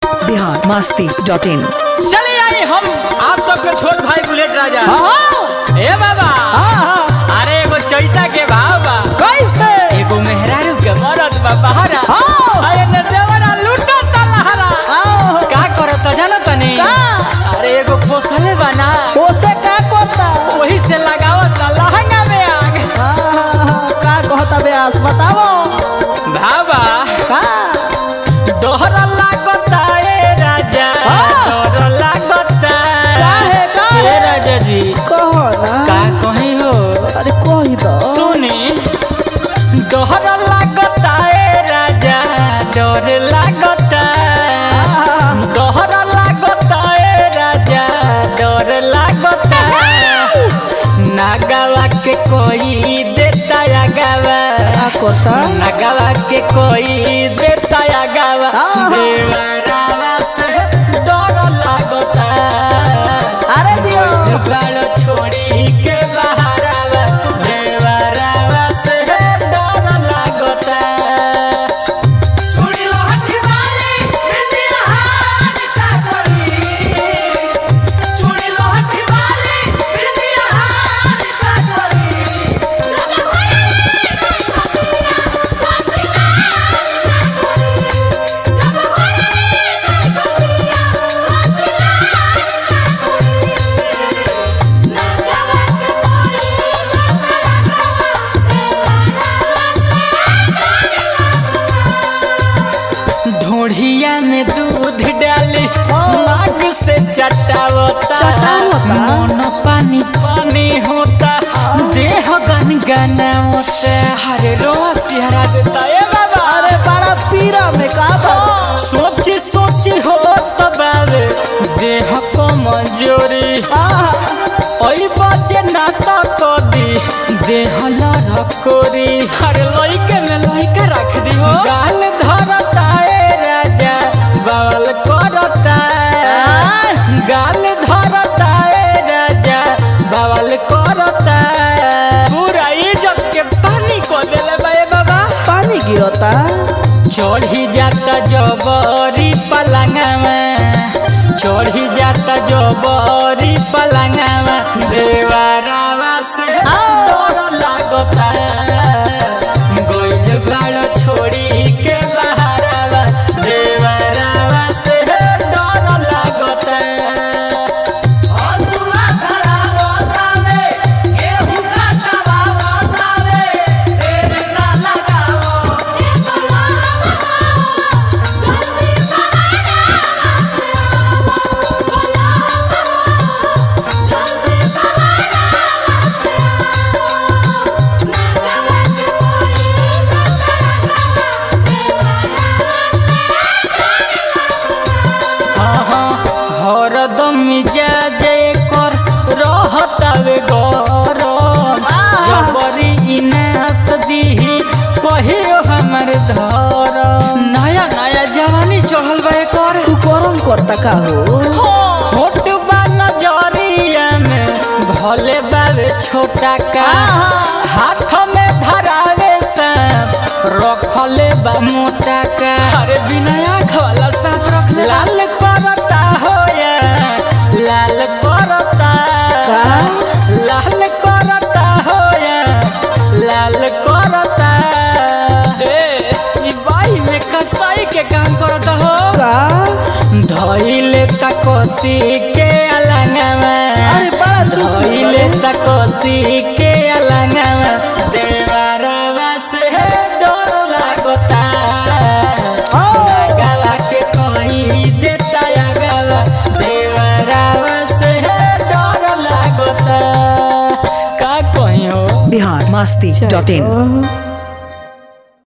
Bihar Masti dot in चले आए हम आप सबके छोट भाई बुलेट राजा ए बाबा अरे एगो चैता के भाव बा कैसे एगो मेहरारू के मरद बा बहारा हाँ। अरे न देवरा लूटो तलहरा आओ का करत जाना तनी का? अरे एगो पोसले बना ओसे का करता वही से लगावत लहंगा में आग हाँ, हाँ, हाँ, का कहता ब्यास बताओ भावा का दोहर लागता ए राजा हाँ। दोहर लागता काहे, काहे? ए राजा जी कहो ना का कहीं हो अरे कही दो सुनी दोहर लागता ए राजा डर लागता दोहर लागता ए राजा डर लागता नागावा के कोई देता या गावा का करता नागावा के कोई देता या गावा आहा। देवरावा से डर लागता अरे दियो गालो छोड़ी के बहारावा देवरावा से डर लागता छुड़ी लो हठी वाली हिंदी हाथ का करी छुड़ी लो हठी वाली हिंदी हाथ का करी लगा भरे जब भरे ढोढ़िया में दूध डाली नाग से चटावता चटावता? मन पानी पानी होता देह गन गना होता हरे रोआ सिहरा देता ए बाबा अरे बड़ा पीरा में का बा सोची सोची हो तबावे देह को मंजूरी आहा, ओई बाजे नाता को दी देह लरकोरी हर लइके में लइका रख दी हो गाल धरता ए राजा बावल करता आय। गाल धरता ए राजा बावल करता पूरा इज्जत के पानी को देले बा ए बाबा पानी गिरता चढ़ी जाता जबरी पलंगवा चढ़ी जाता जबरी पलंगवा देवरावा से डर लागता गोइल बाड़ छोड़ी के बहारावा देवरावा से डर लागता हसुआ धरा बतावे गेहूं काटवा बतावे तेरे ना लगावो हरदम मिजाज कर रहतावे गरम जबरी इनास दीही कहियो हमर धर नया नया जवानी चढ़ल बा कर तू गरम करता का हो होट बा नजरिया में भले बावे छोटा का हाथ में धरावे सांप रखले बा मोटा का अरे बिना आँख वाला सांप रख लाल करता हो या लाल करता का? लाल करता हो या लाल करता ए ई बाई में कसाई के काम करता हो का धइले तकोसी के अलंगवा अरे बड़ा दुख धइले तकोसी के अलंगवा देवरवा से डर लागता आओ। गला के कोई देता या गला देवरवा से डर लागता का कहियो बिहार मस्ती डॉट इन ओह,